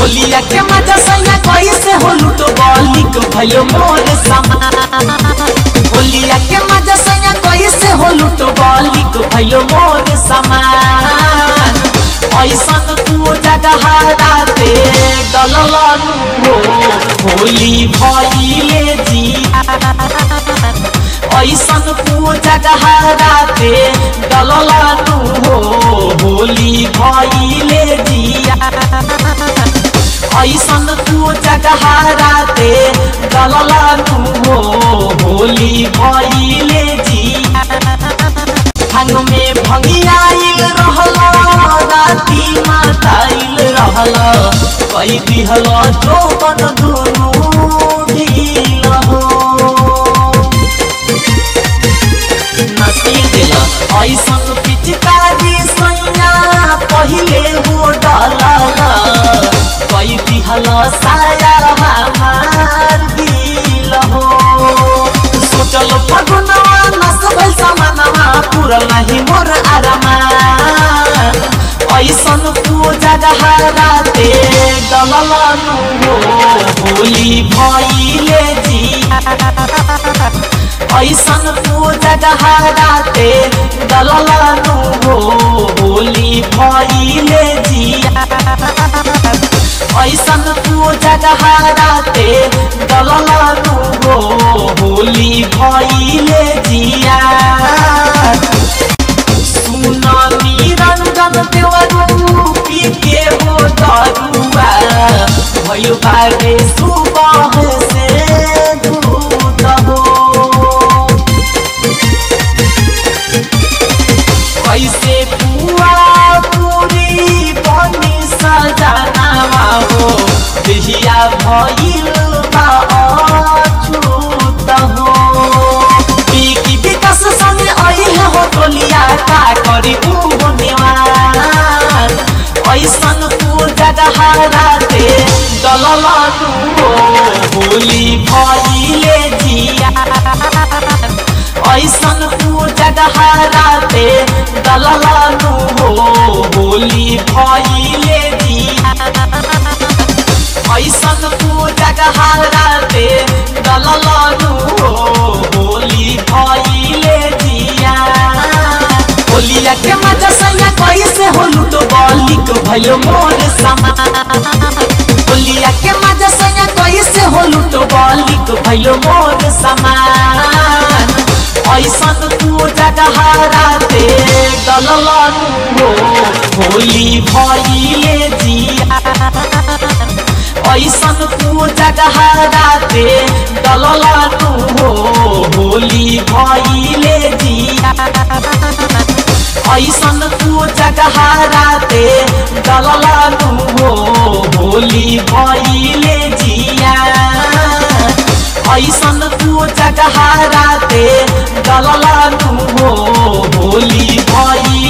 होलिया के मजा सैया कैसे हो लूटो बलिक भयो मोर समान होलिया के मजा सैया कैसे हो लूटो बलिक भयो मोर समान ऐसन तू जगह राते डललनु हो होली भइले जिया ऐसन तू जगह राते डललनु हो होली भइले जिया ऐसन तू जगह राते डललनु हो होली भइले जिया भांग में भंगियाइल रहल राती माताइल रहल कई दिहल जोबन दुनु ढील हो नसीब दिल ऐसन पिचकारी सैया पहिले हो डलल कई दिहल साया हमार दिल हो सोचल फगुनवा नस भइल समानवा पुरल नाही मोर आरामा ऐसन तू जगह राते डललनु हो होली भइले जिया ऐसन तू जगह राते डललनु हो होली भइले जिया ऐसन तू जगह राते डललनु हो होली भइले जिया सुन निरंजन देवरू पी के हो दरुआ भयो बारे सुबह से दूत हो कैसे पुआ पूरी बनी सजनावा हो देहिया भइल बा अछूत हो पीकी विकास संग अइहे हो टोलिया का करी उहो निवार ऐसन तू जगह राते डललनु हो होली भइले जिया ऐसन तू जगह राते डललनु हो होली भइले जिया ऐसन तू जगह राते डललनु हो होली भइले जिया होलिया के मजा सैया कैसे हो लूटो बलिक भयो मोर समान होलिया के मजा सैया कैसे हो लूटो बलिक भयो मोर समान ऐसन तू जगह राते डललनु हो होली भइले जिया ऐसन तू जगह राते डललनु हो होली भइले जिया ऐसन तू जगह राते डललनु हो होली भइले जिया ऐसन तू जगह राते डललनु हो होली भइले